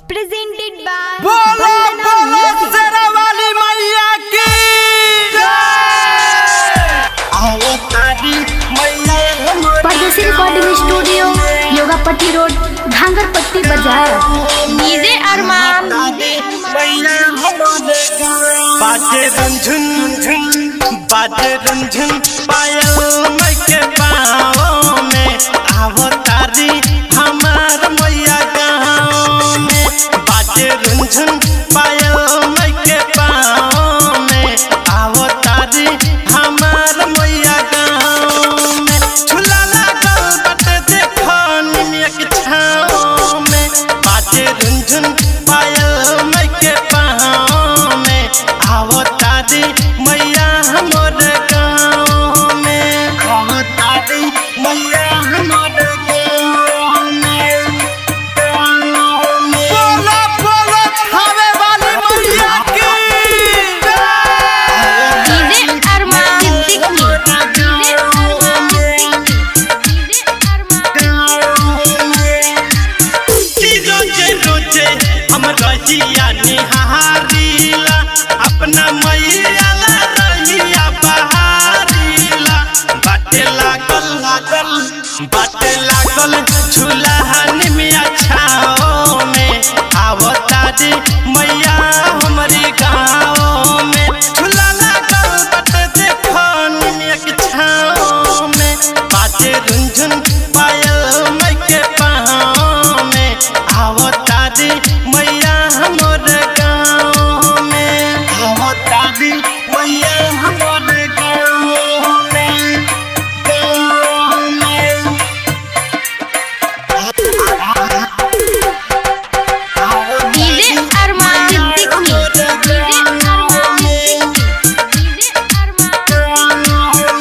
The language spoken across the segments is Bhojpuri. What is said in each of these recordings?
presented by बोलो Vandana बोलो Music. शेरा वाली मैया की आओ तारी मैया हमारी Pardesi recording studio Yogapatti road घांगरपट्टी बाजार डीजे अरमान मैया हमारे बाजे रंझुन झुन बाजे रंझुन पायल मैं के पाँव में आवो तारी हमार मैया गाँव में बाजे रंझुन पायल मैं के पाँव में आवो तारी हमार मैया गाँव में झूला लागल बटे देखो निमिया के छाँव में बाजे रंझुन पायल मैं के पाँव में आवो तारी मैया हमर गाँव में आवो तारी मैया हमर गाँव में बोलो बोलो खावे वाली मैया की DJ Arman Siddiqui DJ Arman Siddiqui DJ Arman कि रोजे रोजे हम रहिया निहारीला अपना मैया ला रहिया बहारीला बाटे लागल लागल बाटे लागल झूला में छाओ में आवो तारी मैया हमारी गाँव में झूला लागल बाटे देखो निमिया के छाओ में बाजे रुंझुन पायल मैं के पाँव में आवो तारी मैया हमर गाँव में आवो तारी मैया हमर गाँव में गाँव में आवो DJ Arman Siddiqui DJ Arman Siddiqui DJ Arman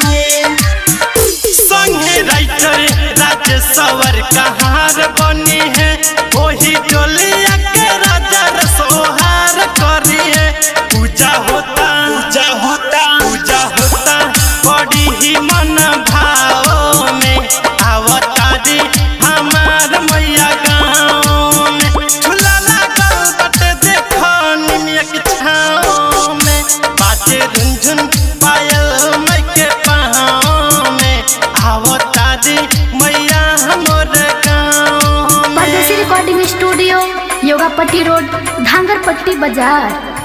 संगे राइटर राजेश्वर कहार बनी है वही डोलिया के राजा रसोहार करी है पूजा होता पूजा होता पूजा होता बड़ी ही मन भाव में आवतारी हमार मैया गाँव में झूला लागल बटे देखो निमिया के छाँव में बाजे रुंझुन पायल मैं के पाँव में आवो तारी मैया हमर गाँव में Pardesi recording studio Yogapatti road घांगरपट्टी बाजार